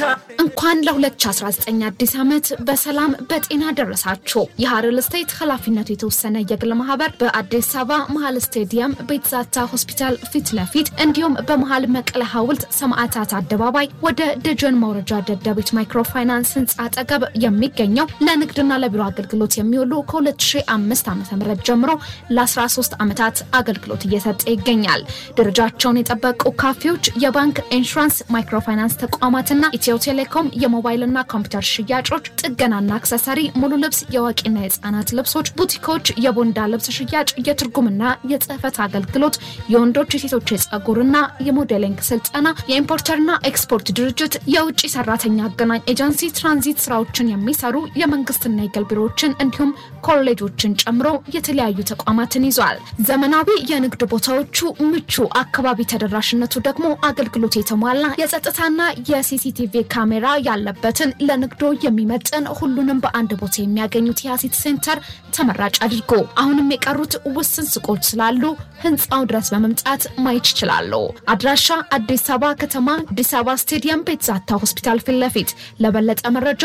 እንኳን ለ2019 አዲስ ዓመት በሰላም በጤና ደረሳችሁ። የሀረር ስቴት ኃላፊነቱ የተወሰነ የግል ማህበር በአዲስ አበባ መሀል ስቴዲየም ቤትዛታ ሆስፒታል ፊት ለፊት እንዲሁም በመሀል መቀለ ሐውልት ሰማዕታት አደባባይ ወደ ደጀን መውረጃ ደደቢት ማይክሮፋይናንስ ህንፃ አጠገብ የሚገኘው ለንግድና ለቢሮ አገልግሎት የሚውሉ ከ2005 ዓ ም ጀምሮ ለ13 ዓመታት አገልግሎት እየሰጠ ይገኛል። ደረጃቸውን የጠበቁ ካፌዎች፣ የባንክ ኢንሹራንስ፣ ማይክሮፋይናንስ ተቋማትና ኢትዮ ቴሌኮም የሞባይልና ኮምፒውተር ሽያጮች፣ ጥገናና አክሰሰሪ፣ ሙሉ ልብስ፣ የአዋቂና የህፃናት ልብሶች፣ ቡቲኮች፣ የቦንዳ ልብስ ሽያጭ፣ የትርጉምና የጽህፈት አገልግሎት፣ የወንዶች የሴቶች የጸጉርና የሞዴሊንግ ስልጠና፣ የኢምፖርተርና ኤክስፖርት ድርጅት፣ የውጭ ሰራተኛ አገናኝ ኤጀንሲ፣ ትራንዚት ስራዎችን የሚሰሩ የመንግስትና የግል ቢሮዎችን እንዲሁም ኮሌጆችን ጨምሮ የተለያዩ ተቋማትን ይዟል። ዘመናዊ የንግድ ቦታዎቹ ምቹ፣ አካባቢ ተደራሽነቱ ደግሞ አገልግሎት የተሟላ የጸጥታና የሲሲቲቪ ካሜራ ያለበትን ለንግዶ የሚመጥን ሁሉንም በአንድ ቦታ የሚያገኙት የአሲት ሴንተር ተመራጭ አድርጎ አሁንም የቀሩት ውስን ሱቆች ስላሉ ህንፃው ድረስ በመምጣት ማየት ይችላሉ። አድራሻ አዲስ አበባ ከተማ አዲስ አበባ ስቴዲየም ቤትዛታ ሆስፒታል ፊት ለፊት። ለበለጠ መረጃ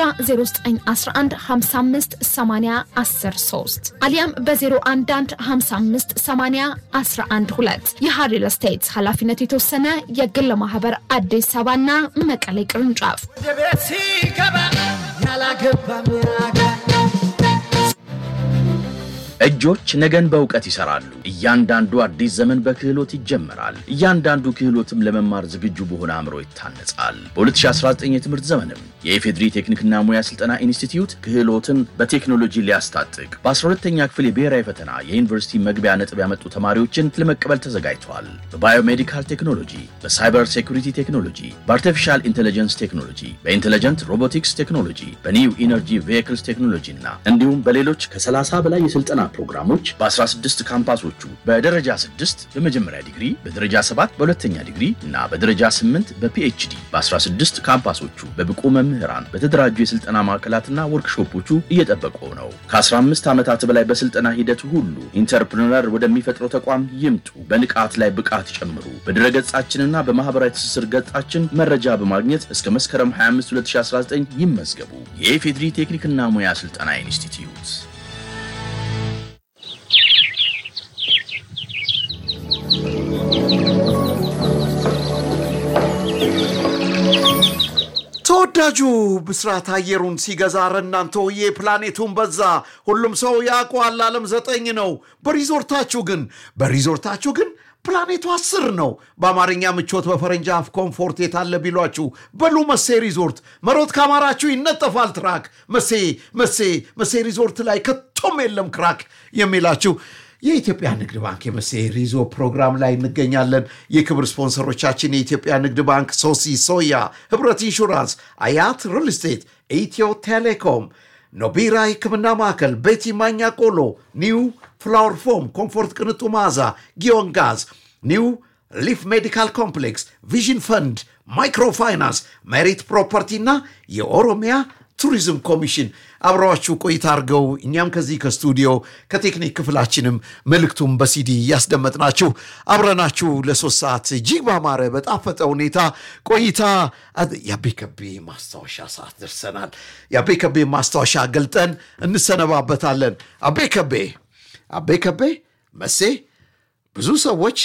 0911558013 አሊያም በ011558012 የሀሪል ስቴት ኃላፊነቱ የተወሰነ የግል ማህበር አዲስ አበባና መቀሌ ቅርንጫፍ ወደ ቤት ሲገባ ያላገባ ሚያጋ እጆች ነገን በእውቀት ይሰራሉ። እያንዳንዱ አዲስ ዘመን በክህሎት ይጀመራል። እያንዳንዱ ክህሎትም ለመማር ዝግጁ በሆነ አእምሮ ይታነጻል። በ2019 የትምህርት ዘመንም የኢፌድሪ ቴክኒክና ሙያ ስልጠና ኢንስቲትዩት ክህሎትን በቴክኖሎጂ ሊያስታጥቅ በ12ተኛ ክፍል የብሔራዊ ፈተና የዩኒቨርሲቲ መግቢያ ነጥብ ያመጡ ተማሪዎችን ለመቀበል ተዘጋጅቷል። በባዮሜዲካል ቴክኖሎጂ፣ በሳይበር ሴኩሪቲ ቴክኖሎጂ፣ በአርቲፊሻል ኢንቴሊጀንስ ቴክኖሎጂ፣ በኢንቴሊጀንት ሮቦቲክስ ቴክኖሎጂ፣ በኒው ኢነርጂ ቬሂክልስ ቴክኖሎጂ እና እንዲሁም በሌሎች ከ30 በላይ የስልጠና ፕሮግራሞች በ16 ካምፓሶቹ በደረጃ 6 በመጀመሪያ ዲግሪ፣ በደረጃ 7 በሁለተኛ ዲግሪ እና በደረጃ 8 በፒኤችዲ በ16 ካምፓሶቹ በብቁ መምህራን በተደራጁ የስልጠና ማዕከላትና ወርክሾፖቹ እየጠበቁ ነው። ከ15 ዓመታት በላይ በስልጠና ሂደቱ ሁሉ ኢንተርፕርነር ወደሚፈጥረው ተቋም ይምጡ። በንቃት ላይ ብቃት ይጨምሩ። በድረገጻችንና በማህበራዊ ትስስር ገጻችን መረጃ በማግኘት እስከ መስከረም 25 2019 ይመዝገቡ። የኢፌድሪ ቴክኒክና ሙያ ስልጠና ኢንስቲትዩት ተወዳጁ ብስራት አየሩን ሲገዛ ኧረ እናንተ ወዬ ፕላኔቱን በዛ ሁሉም ሰው ያውቀዋል ዓለም ዘጠኝ ነው በሪዞርታችሁ ግን በሪዞርታችሁ ግን ፕላኔቱ አስር ነው በአማርኛ ምቾት በፈረንጅ አፍ ኮምፎርት የታለ ቢሏችሁ በሉ መሴ ሪዞርት መሮት ካማራችሁ ይነጠፋል ትራክ መሴ መሴ መሴ ሪዞርት ላይ ከቶም የለም ክራክ የሚላችሁ የኢትዮጵያ ንግድ ባንክ የመሴ ሪዞ ፕሮግራም ላይ እንገኛለን። የክብር ስፖንሰሮቻችን የኢትዮጵያ ንግድ ባንክ፣ ሶሲ ሶያ፣ ህብረት ኢንሹራንስ፣ አያት ሪል ስቴት፣ ኢትዮ ቴሌኮም፣ ኖቢራ ሕክምና ማዕከል፣ ቤቲ ማኛ ቆሎ፣ ኒው ፍላወር ፎም፣ ኮምፎርት ቅንጡ መዓዛ፣ ጊዮን ጋዝ፣ ኒው ሊፍ ሜዲካል ኮምፕሌክስ፣ ቪዥን ፈንድ፣ ማይክሮፋይናንስ፣ ሜሪት ፕሮፐርቲ እና የኦሮሚያ ቱሪዝም ኮሚሽን አብረዋችሁ ቆይታ አድርገው እኛም ከዚህ ከስቱዲዮ ከቴክኒክ ክፍላችንም መልእክቱም በሲዲ እያስደመጥናችሁ አብረናችሁ ለሶስት ሰዓት እጅግ ባማረ በጣፈጠ ሁኔታ ቆይታ የአቤ ከቤ ማስታወሻ ሰዓት ደርሰናል። የአቤ ከቤ ማስታወሻ ገልጠን እንሰነባበታለን። አቤ ከቤ አቤ ከቤ መሴ ብዙ ሰዎች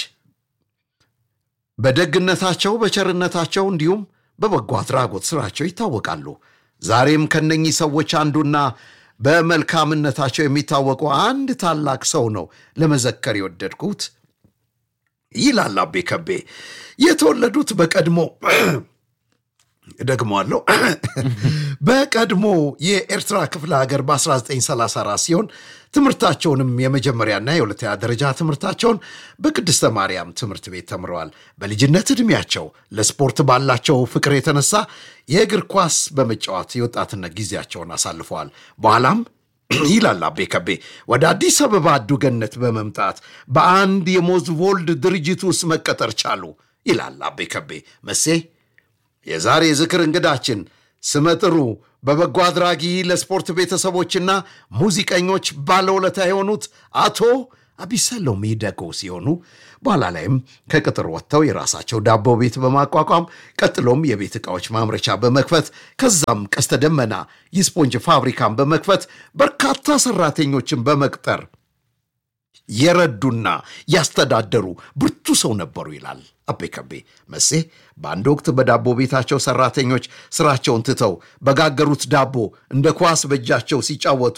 በደግነታቸው በቸርነታቸው እንዲሁም በበጎ አድራጎት ስራቸው ይታወቃሉ። ዛሬም ከነኚህ ሰዎች አንዱና በመልካምነታቸው የሚታወቁ አንድ ታላቅ ሰው ነው ለመዘከር የወደድኩት ይላል አቤ ከቤ። የተወለዱት በቀድሞ ደግሞአለው በቀድሞ የኤርትራ ክፍለ ሀገር በ1934 ሲሆን ትምህርታቸውንም የመጀመሪያና የሁለተኛ ደረጃ ትምህርታቸውን በቅድስተ ማርያም ትምህርት ቤት ተምረዋል። በልጅነት ዕድሜያቸው ለስፖርት ባላቸው ፍቅር የተነሳ የእግር ኳስ በመጫወት የወጣትነት ጊዜያቸውን አሳልፈዋል። በኋላም ይላል አቤ ከቤ ወደ አዲስ አበባ አዱገነት በመምጣት በአንድ የሞዝቮልድ ድርጅት ውስጥ መቀጠር ቻሉ ይላል አቤ ከቤ መሴ የዛሬ ዝክር እንግዳችን ስመጥሩ በበጎ አድራጊ ለስፖርት ቤተሰቦችና ሙዚቀኞች ባለውለታ የሆኑት አቶ አቢሰሎም ሚደጎ ሲሆኑ በኋላ ላይም ከቅጥር ወጥተው የራሳቸው ዳቦ ቤት በማቋቋም ቀጥሎም የቤት ዕቃዎች ማምረቻ በመክፈት ከዛም ቀስተ ደመና የስፖንጅ ፋብሪካን በመክፈት በርካታ ሰራተኞችን በመቅጠር የረዱና ያስተዳደሩ ብርቱ ሰው ነበሩ ይላል አቤ ከቤ መሴ። በአንድ ወቅት በዳቦ ቤታቸው ሰራተኞች ስራቸውን ትተው በጋገሩት ዳቦ እንደ ኳስ በእጃቸው ሲጫወቱ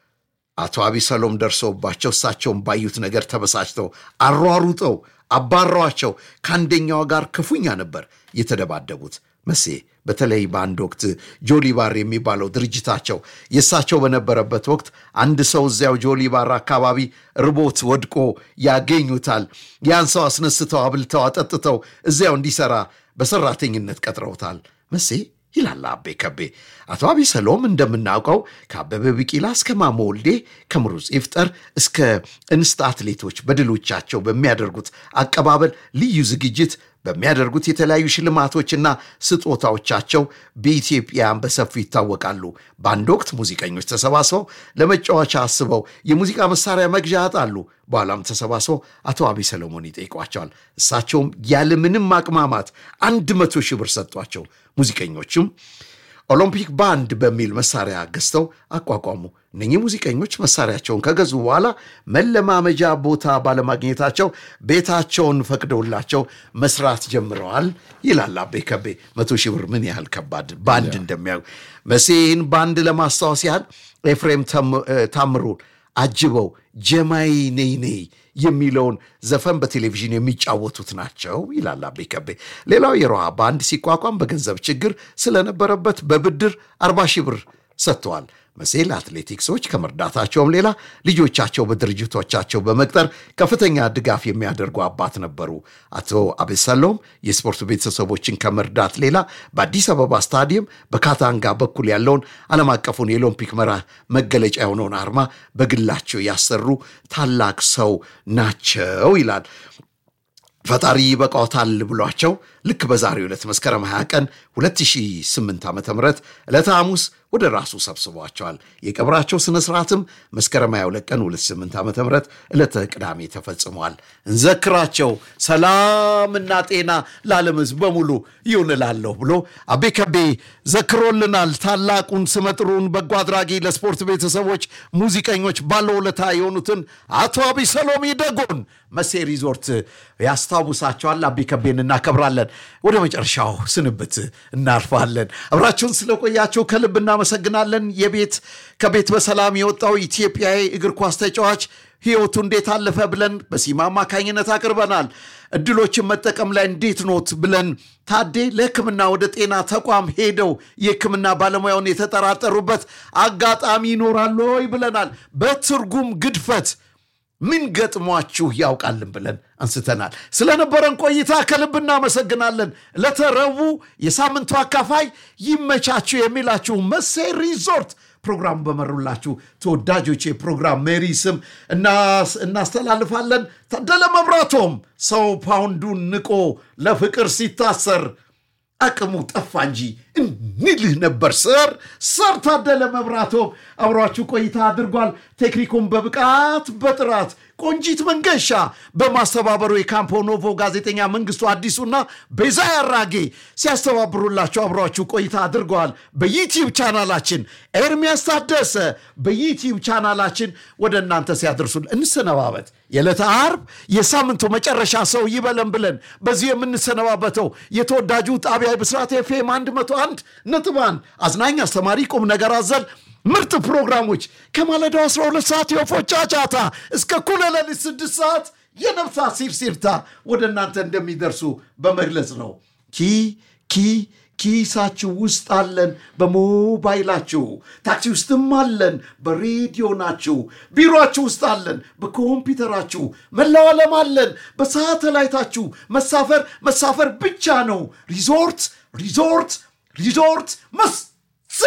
አቶ አቢሰሎም ደርሰውባቸው እሳቸውን ባዩት ነገር ተበሳጭተው አሯሩጠው አባረዋቸው። ከአንደኛዋ ጋር ክፉኛ ነበር የተደባደቡት። መሴ በተለይ በአንድ ወቅት ጆሊባር የሚባለው ድርጅታቸው የእሳቸው በነበረበት ወቅት አንድ ሰው እዚያው ጆሊባር አካባቢ ርቦት ወድቆ ያገኙታል። ያን ሰው አስነስተው አብልተው አጠጥተው እዚያው እንዲሰራ በሰራተኝነት ቀጥረውታል። መሴ ይላል አቤ ከቤ። አቶ አቢሰሎም እንደምናውቀው ከአበበ ቢቂላ እስከ ማሞ ወልዴ ከምሩጽ ይፍጠር እስከ እንስት አትሌቶች በድሎቻቸው በሚያደርጉት አቀባበል ልዩ ዝግጅት በሚያደርጉት የተለያዩ ሽልማቶችና ስጦታዎቻቸው በኢትዮጵያን በሰፊው ይታወቃሉ። በአንድ ወቅት ሙዚቀኞች ተሰባስበው ለመጫወቻ አስበው የሙዚቃ መሳሪያ መግዣ ያጣሉ። በኋላም ተሰባስበው አቶ አብይ ሰለሞን ይጠይቋቸዋል። እሳቸውም ያለምንም ማቅማማት አንድ መቶ ሺህ ብር ሰጧቸው። ሙዚቀኞቹም ኦሎምፒክ ባንድ በሚል መሳሪያ ገዝተው አቋቋሙ። እነኚህ ሙዚቀኞች መሳሪያቸውን ከገዙ በኋላ መለማመጃ ቦታ ባለማግኘታቸው ቤታቸውን ፈቅደውላቸው መስራት ጀምረዋል ይላል አቤ ከቤ። መቶ ሺህ ብር ምን ያህል ከባድ ባንድ እንደሚያዩ መሴን ባንድ ለማስታወስ ያህል ኤፍሬም ታምሩን አጅበው ጀማይ ነይ ነይ የሚለውን ዘፈን በቴሌቪዥን የሚጫወቱት ናቸው ይላል አቤ ከቤ። ሌላው የሮሃ ባንድ ሲቋቋም በገንዘብ ችግር ስለነበረበት በብድር አርባ ሺህ ብር ሰጥተዋል። መሴ ለአትሌቲክሶች ከመርዳታቸውም ሌላ ልጆቻቸው በድርጅቶቻቸው በመቅጠር ከፍተኛ ድጋፍ የሚያደርጉ አባት ነበሩ። አቶ አቤሰሎም የስፖርት ቤተሰቦችን ከመርዳት ሌላ በአዲስ አበባ ስታዲየም በካታንጋ በኩል ያለውን ዓለም አቀፉን የኦሎምፒክ መራ መገለጫ የሆነውን አርማ በግላቸው ያሰሩ ታላቅ ሰው ናቸው ይላል። ፈጣሪ ይበቃዎታል ብሏቸው ልክ በዛሬው ዕለት መስከረም 20 ቀን 2008 ዓ ም ዕለተ ሐሙስ ወደ ራሱ ሰብስቧቸዋል። የቀብራቸው ሥነ ሥርዓትም መስከረም 22 ቀን 28 ዓ ም ዕለተ ቅዳሜ ተፈጽሟል። እንዘክራቸው፣ ሰላምና ጤና ለዓለም ሕዝብ በሙሉ ይሁን እላለሁ ብሎ አቤ ከቤ ዘክሮልናል። ታላቁን ስመጥሩን በጎ አድራጊ ለስፖርት ቤተሰቦች ሙዚቀኞች ባለውለታ የሆኑትን አቶ አቢሰሎም ይደጎን መሴ ሪዞርት ያስታውሳቸዋል። አቤ ከቤን እናከብራለን። ወደ መጨረሻው ስንብት እናልፋለን። አብራችሁን ስለቆያችሁ ከልብ እናመሰግናለን። የቤት ከቤት በሰላም የወጣው ኢትዮጵያዊ እግር ኳስ ተጫዋች ህይወቱ እንዴት አለፈ ብለን በሲማ አማካኝነት አቅርበናል። እድሎችን መጠቀም ላይ እንዴት ኖት ብለን ታዴ ለሕክምና ወደ ጤና ተቋም ሄደው የሕክምና ባለሙያውን የተጠራጠሩበት አጋጣሚ ይኖራል ወይ ብለናል። በትርጉም ግድፈት ምን ገጥሟችሁ ያውቃልን ብለን አንስተናል። ስለነበረን ቆይታ ከልብ እናመሰግናለን። ለተረቡ የሳምንቱ አካፋይ ይመቻችሁ የሚላችሁ መሴ ሪዞርት ፕሮግራም በመሩላችሁ ተወዳጆች የፕሮግራም ሜሪ ስም እናስተላልፋለን። ታደለ መብራቶም ሰው ፓውንዱን ንቆ ለፍቅር ሲታሰር አቅሙ ጠፋ እንጂ እንልህ ነበር። ሰር ሰር ታደለ መብራቶም አብሯችሁ ቆይታ አድርጓል። ቴክኒኩን በብቃት በጥራት ቆንጂት መንገሻ በማስተባበሩ የካምፖ ኖቮ ጋዜጠኛ መንግስቱ አዲሱና ቤዛ ያራጌ ሲያስተባብሩላችሁ አብሯችሁ ቆይታ አድርገዋል። በዩቲዩብ ቻናላችን ኤርሚያስ ታደሰ በዩቲዩብ ቻናላችን ወደ እናንተ ሲያደርሱን እንሰነባበት። የዕለተ ዓርብ የሳምንቱ መጨረሻ ሰው ይበለን ብለን በዚህ የምንሰነባበተው የተወዳጁ ጣቢያ ብስራት ኤፍኤም 101 ነጥብ አንድ አዝናኝ፣ አስተማሪ፣ ቁም ነገር አዘል ምርጥ ፕሮግራሞች ከማለዳው 12 ሰዓት የወፎች ጫጫታ እስከ እኩለ ሌሊት 6 ሰዓት የነፍሳት ሲርሲርታ ወደ እናንተ እንደሚደርሱ በመግለጽ ነው። ኪ ኪ ኪሳችሁ ውስጥ አለን፣ በሞባይላችሁ ታክሲ ውስጥም አለን፣ በሬዲዮ ናችሁ፣ ቢሮችሁ ውስጥ አለን፣ በኮምፒውተራችሁ መላው ዓለም አለን፣ በሳተላይታችሁ መሳፈር መሳፈር ብቻ ነው። ሪዞርት ሪዞርት ሪዞርት መስ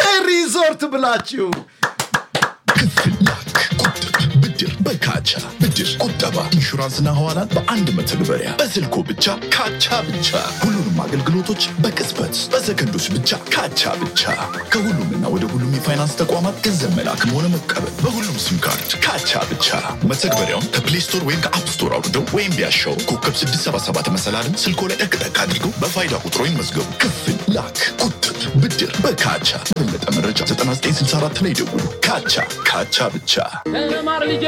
ሪዞርት ብላችሁ ክፍል ላክ፣ ቁጥብ፣ ብድር በካቻ ብድር ብድር፣ ቁጠባ፣ ኢንሹራንስና ሐዋላን በአንድ መተግበሪያ በስልኮ ብቻ ካቻ ብቻ። ሁሉንም አገልግሎቶች በቅጽበት በሰከንዶች ብቻ ካቻ ብቻ። ከሁሉምና ወደ ሁሉም የፋይናንስ ተቋማት ገንዘብ መላክም ሆነ መቀበል በሁሉም ሲም ካርድ ካቻ ብቻ። መተግበሪያውን ከፕሌይ ስቶር ወይም ከአፕ ስቶር አውርደው ወይም ቢያሻው ኮከብ 677 መሰላልን ስልኮ ላይ ጠቅጠቅ አድርገው በፋይዳ ቁጥሮ ይመዝገቡ። ክፍል፣ ላክ፣ ቁጥብ፣ ብድር በካቻ። ለበለጠ መረጃ 9964 ላይ ደውሉ። ካቻ ካቻ ብቻ። ተማር ልጄ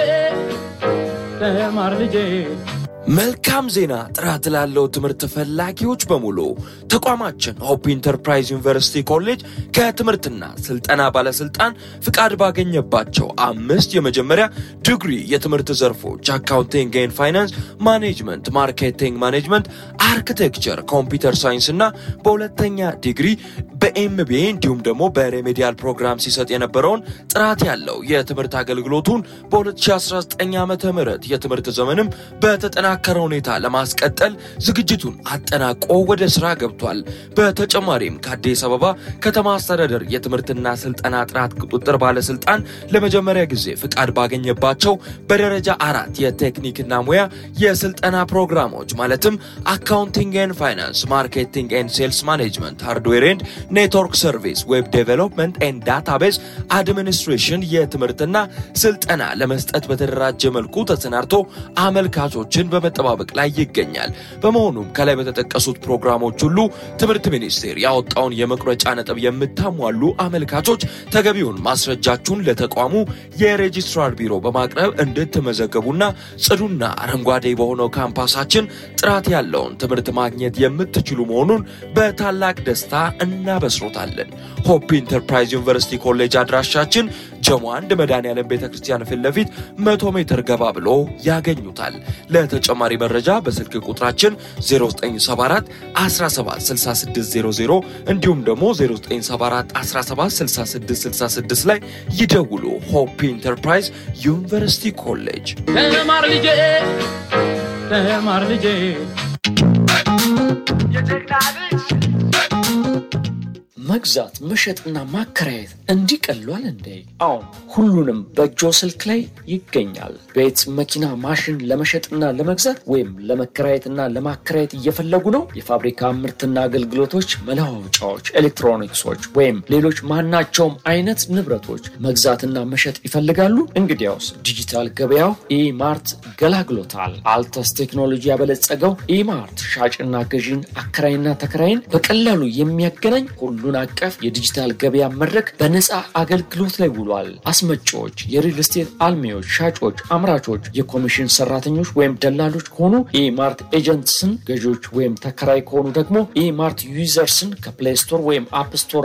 ተማር ልጄ መልካም ዜና! ጥራት ላለው ትምህርት ፈላጊዎች በሙሉ ተቋማችን ሆፕ ኢንተርፕራይዝ ዩኒቨርሲቲ ኮሌጅ ከትምህርትና ስልጠና ባለስልጣን ፍቃድ ባገኘባቸው አምስት የመጀመሪያ ዲግሪ የትምህርት ዘርፎች አካውንቲንግ ኤንድ ፋይናንስ፣ ማኔጅመንት፣ ማርኬቲንግ ማኔጅመንት፣ አርኪቴክቸር፣ ኮምፒውተር ሳይንስ እና በሁለተኛ ዲግሪ በኤምቢኤ እንዲሁም ደግሞ በሬሜዲያል ፕሮግራም ሲሰጥ የነበረውን ጥራት ያለው የትምህርት አገልግሎቱን በ2019 ዓ ም የትምህርት ዘመንም በተጠናከረ ሁኔታ ለማስቀጠል ዝግጅቱን አጠናቆ ወደ ስራ ገብቷል። በተጨማሪም ከአዲስ አበባ ከተማ አስተዳደር የትምህርትና ስልጠና ጥራት ቁጥጥር ባለስልጣን ለመጀመሪያ ጊዜ ፍቃድ ባገኘባቸው በደረጃ አራት የቴክኒክና ሙያ የስልጠና ፕሮግራሞች ማለትም አካውንቲንግ ኤንድ ፋይናንስ፣ ማርኬቲንግ ኤንድ ሴልስ ማኔጅመንት፣ ሃርድዌር ኤንድ ኔትወርክ ሰርቪስ፣ ዌብ ዴቨሎፕመንት ኤንድ ዳታቤዝ አድሚኒስትሬሽን የትምህርትና ስልጠና ለመስጠት በተደራጀ መልኩ ተሰናድቶ አመልካቾችን በመጠባበቅ ላይ ይገኛል። በመሆኑም ከላይ በተጠቀሱት ፕሮግራሞች ሁሉ ትምህርት ሚኒስቴር ያወጣውን የመቁረጫ ነጥብ የምታሟሉ አመልካቾች ተገቢውን ማስረጃችሁን ለተቋሙ የሬጂስትራር ቢሮ በማቅረብ እንድትመዘገቡና ጽዱና አረንጓዴ በሆነው ካምፓሳችን ጥራት ያለውን ትምህርት ማግኘት የምትችሉ መሆኑን በታላቅ ደስታ እናበስሮታለን። ሆፕ ኢንተርፕራይዝ ዩኒቨርሲቲ ኮሌጅ አድራሻችን ጀሞ አንድ መድኃኔዓለም ቤተ ክርስቲያን ፊት ለፊት መቶ ሜትር ገባ ብሎ ያገኙታል። ለተጨማሪ መረጃ በስልክ ቁጥራችን 0974 176600 እንዲሁም ደግሞ 0974 176666 ላይ ይደውሉ። ሆፕ ኢንተርፕራይዝ ዩኒቨርሲቲ ኮሌጅ ተማር ልጄ ተማር ልጄ መግዛት መሸጥና ማከራየት እንዲህ ቀሏል እንዴ? አሁን ሁሉንም በእጆ ስልክ ላይ ይገኛል። ቤት፣ መኪና፣ ማሽን ለመሸጥና ለመግዛት ወይም ለመከራየትና ለማከራየት እየፈለጉ ነው? የፋብሪካ ምርትና አገልግሎቶች፣ መለዋወጫዎች፣ ኤሌክትሮኒክሶች ወይም ሌሎች ማናቸውም አይነት ንብረቶች መግዛትና መሸጥ ይፈልጋሉ? እንግዲያውስ ዲጂታል ገበያው ኢማርት ገላግሎታል። አልተስ ቴክኖሎጂ ያበለጸገው ኢማርት ሻጭና ገዢን አከራይና ተከራይን በቀላሉ የሚያገናኝ ሁሉን አቀፍ የዲጂታል ገበያ መድረክ በነፃ አገልግሎት ላይ ውሏል። አስመጪዎች፣ የሪል ስቴት አልሚዎች፣ ሻጮች፣ አምራቾች፣ የኮሚሽን ሰራተኞች ወይም ደላሎች ከሆኑ ኢማርት ኤጀንትስን፣ ገዢዎች ወይም ተከራይ ከሆኑ ደግሞ ኢማርት ዩዘርስን ከፕሌይ ስቶር ወይም አፕ ስቶር